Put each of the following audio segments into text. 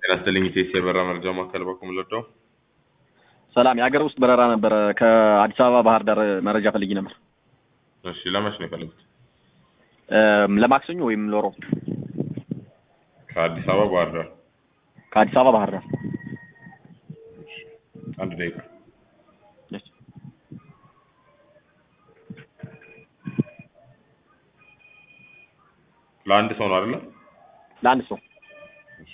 ጤና ይስጥልኝ ኢቴስ የበረራ መረጃ ማዕከል በኩል ለደው ሰላም፣ የሀገር ውስጥ በረራ ነበረ ከአዲስ አበባ ባህር ዳር መረጃ ፈልጊ ነበር። እሺ ለመች ነው የፈለጉት? ለማክሰኞ ወይም ለሮብ ከአዲስ አበባ ባህር ዳር። ከአዲስ አበባ ባህር ዳር። እሺ፣ አንድ ደቂቃ ለአንድ ሰው ነው አይደለ? ለአንድ ሰው እሺ።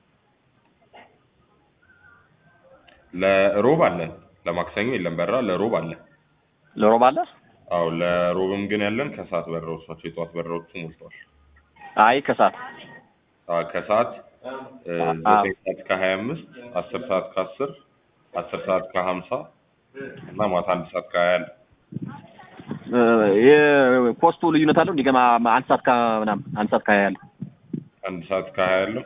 ለሮብ አለ፣ ለማክሰኞ የለም በረራ፣ ለሮብ አለ። ለሮብ አለ። አዎ ለሮብም ግን ያለን ከሰዓት በረራዎች ናቸው። የጠዋት በረራዎቹ ሞልተዋል። አይ ከሰዓት አዎ ከሰዓት እ, ዘጠኝ ሰዓት ከሀያ አምስት አስር ሰዓት ከአስር አስር ሰዓት ከሀምሳ እና ማታ አንድ ሰዓት ከሀያ አለ። የኮስቱ ልዩነት አለው። እንዲገማ አንድ ሰዓት ከምናምን አንድ ሰዓት ከሀያ ያለ አንድ ሰዓት ከሀያ አለው።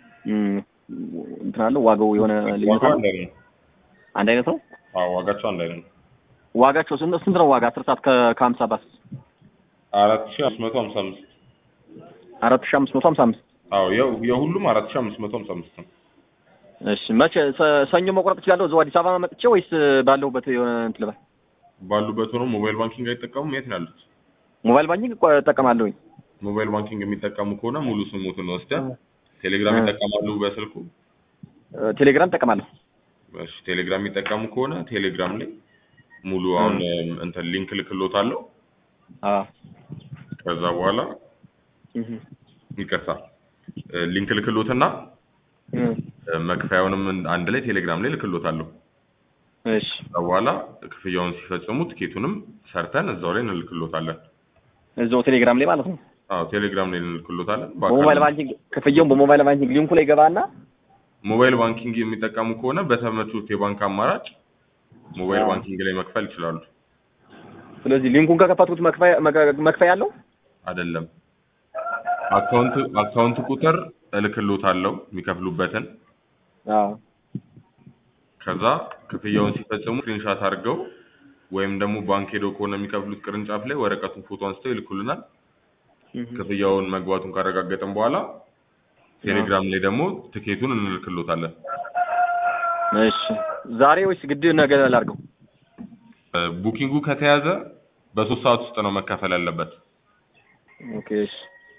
እንትን አለው ዋጋው የሆነ ልዩነት ዋጋው አለው። አንድ አይነት ነው። አንድ አይነት ነው አዎ ዋጋቸው አንድ አይነት ነው። ዋጋቸው ስንት ስንት ነው? ዋጋ አስር ሰዓት ከ- ከሀምሳ ባስ አራት ሺህ አምስት መቶ ሀምሳ አምስት አራት ሺህ አምስት መቶ ሀምሳ አምስት አዎ ያው የሁሉም አራት ሺህ አምስት መቶ ሀምሳ አምስት ነው። እሺ መቼ ሰ- ሰኞ መቁረጥ እችላለሁ? እዛው አዲስ አበባ መጥቼ ወይስ ባለሁበት የሆነ እንትን ልበል? ባሉበት ሆነው ሞባይል ባንኪንግ አይጠቀሙም? የት ነው ያሉት? ሞባይል ባንኪንግ እኮ እጠቀማለሁኝ። ሞባይል ባንኪንግ የሚጠቀሙ ከሆነ ሙሉ ስሙትን ወስደህ ቴሌግራም እ። ይጠቀማሉ በስልኩ? ቴሌግራም እጠቀማለሁ። እሺ ቴሌግራም የሚጠቀሙ ከሆነ ቴሌግራም ላይ ሙሉ አሁን እም፣ እንትን ሊንክ ልክሎታለሁ። አዎ ከዛ በኋላ እህ ይቅርታ እ፣ ሊንክ ልክሎትና እህ እ፣ መክፈያውንም አንድ ላይ ቴሌግራም ላይ ልክሎታለሁ። እሺ ከዛ በኋላ ክፍያውን ሲፈጽሙ ትኬቱንም ሰርተን እዛው ላይ እንልክሎታለን። እዛው ቴሌግራም ላይ ማለት ነው። አዎ ቴሌግራም ላይ እንልክሎታለን። በሞባይል ባንኪንግ ክፍያውን በሞባይል ባንኪንግ ሊንኩ ላይ ገባና ሞባይል ባንኪንግ የሚጠቀሙ ከሆነ በተመቹት የባንክ አማራጭ ሞባይል አዎ። ባንኪንግ ላይ መክፈል ይችላሉ። ስለዚህ ሊንኩን ከከፈትኩት መክፈያ መከ- መክፈያ አለው። አይደለም አካውንት አካውንት ቁጥር እልክሎታለሁ የሚከፍሉበትን አዎ ከዛ ክፍያውን ሲፈጽሙ ስክሪንሻት አድርገው ወይም ደግሞ ባንክ ሄደው ከሆነ የሚከፍሉት ቅርንጫፍ ላይ ወረቀቱን ፎቶ አንስተው ይልኩልናል። እህ ክፍያውን መግባቱን ካረጋገጥን በኋላ ቴሌግራም ላይ ደግሞ ትኬቱን እንልክሎታለን። እሺ ዛሬ ወይስ ግድ ነገ ላድርገው? እ፣ ቡኪንጉ ከተያዘ በሶስት ሰዓት ውስጥ ነው መከፈል ያለበት። ኦኬ እሺ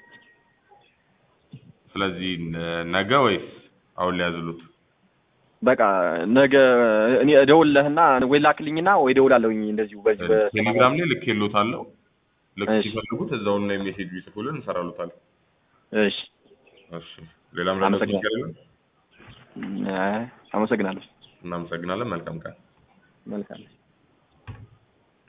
ስለዚህ ነ- ነገ ወይስ አሁን ሊያዝሉት? በቃ ነገ እኔ እደውልልህና ወይ ላክልኝና ወይ እደውላለሁኝ እንደዚሁ በዚህ በ ቴሌግራም ላይ ልኬሎታለሁ። ልክ እሺ። ሲፈልጉት እዛውን ላይ ሜሴጅ ቢጽፉልን እንሰራሉታለን። እሺ እሺ ሌላም ረዳት አመሰግናለሁ። ነገር የለም? አይ፣ አመሰግናለሁ። እናመሰግናለን። መልካም ቀን። መልካም